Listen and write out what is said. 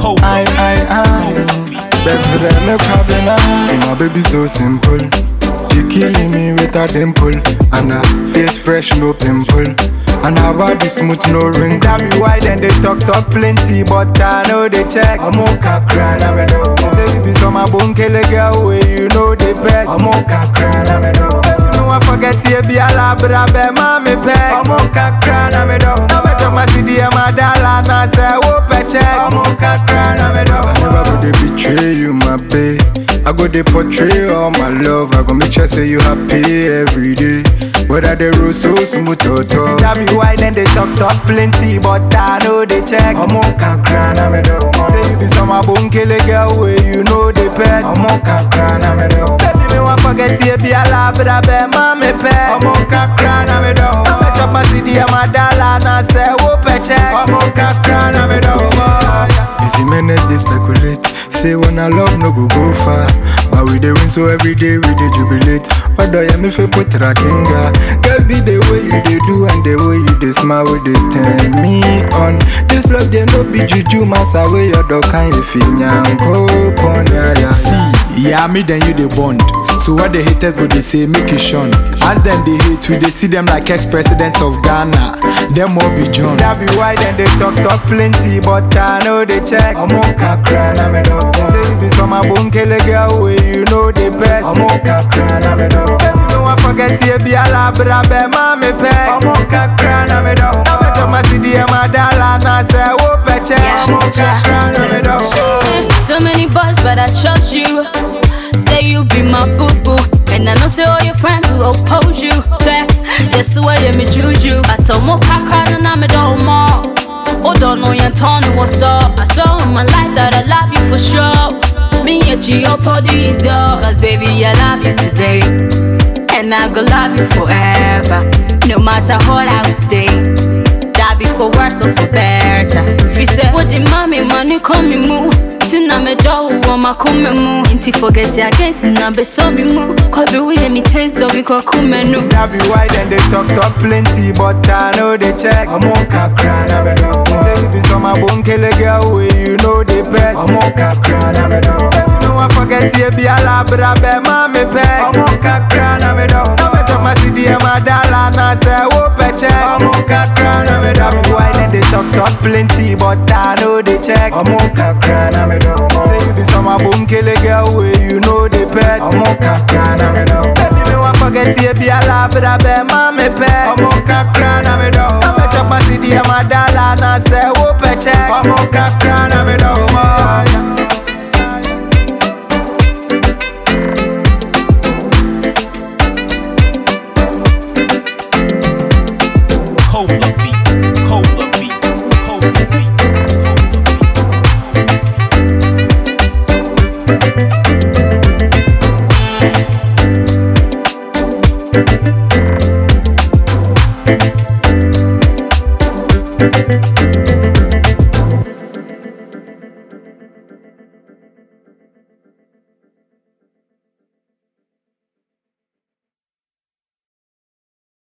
Hold I, I, I. Befre me kwabena. And my baby so simple. She killing me with a dimple. And her face fresh, no pimple. And her body smooth, no wrinkle. That be why then they talk, talk plenty. But I know they check. I'm okay, cry, na me know. Say we be some a bone kill a girl way, you know they pet. I'm okay, cry, na me know. Baby, no one forget you be a labra, be mommy pet. I'm okay, cry, na me know. Now me jump my CD and my dollar, and I say, whoop a check. I'm okay, cry, na me know. I never go they betray you, my babe. I go they portray all my love. I go make sure say you happy every day. Whether the road so smooth or tough. That be why then they talk talk plenty, but I know they check. I'm okay, cry, na me know. Say you be some a bone kill a girl way, you know they pet. I'm okay, cry, na me know. Baby, me want forget you be a labra, be mommy pet. I'm okay, cry, na me know. I me chop my CD and my dollar, and I say whoop a check. I'm okay, cry, na me know. Easy minutes they speculate. Say when I love no go go far. But we dey win so every day we dey jubilate. Odo ya me fe put rakinga. Girl be the way you dey do and the way you dey smile wey dey turn me on. This love dey no be juju massa wey your dog can if nyanko pon ya ya. See, yeah, me then you they bond. So what the haters go they say make it shun. As them they hate, we they see them like ex-president of Ghana. Them all be John. That be why then they talk talk plenty, but I know they check. I'm okay, cry, na me know. Say you be some a bone kill a girl way, you know they pet. I'm okay, cry, na me know. Baby, no one forget you be a labra, be mommy pet. I'm okay, cry, na me know. Now me jump my CD and my dollar, and I say whoop a check. I'm okay, cry, na me know. So many boys, but I chose you. Say you be my boo boo. And I know say all your friends will oppose you. But that's the way me juju. I told more cry and I'm a dog more. Oh, don't know your tone was stop. I saw in my life that I love you for sure. Me and your body is yours. Cause baby, I love you today. And I go love you forever. No matter what I will stay. That be for worse or for better. If you say, What the mommy money come me move. Tina me do wama kume mu Inti forget ya against na be so me mu Kobe we hear me taste doggy kwa kume nu That be why then they talk talk plenty, but I know they check. I'm okay, cry, na me know. Say you be some a bone kill a girl way, you know they pet. I'm okay, cry, na me know. Baby, no one forget you be a labra, be mommy pet. I'm okay, cry, na me know. Now me jump my CD and my dollar, and I say whoop a check. I'm okay, cry, na me know. That be why then they talk talk plenty, but I know they check. I'm okay, cry, na me know. Say you be some a bone kill a girl way, you know they pet. I'm okay, cry, na me know. Baby, me want forget you be a labra, be mommy pet. I'm okay, cry, na me know. Now me chop my CD and my dollar, and I say whoop a check. I'm okay, cry, na me know. Cola beats, cola beats, cola beats, cola beats. Thank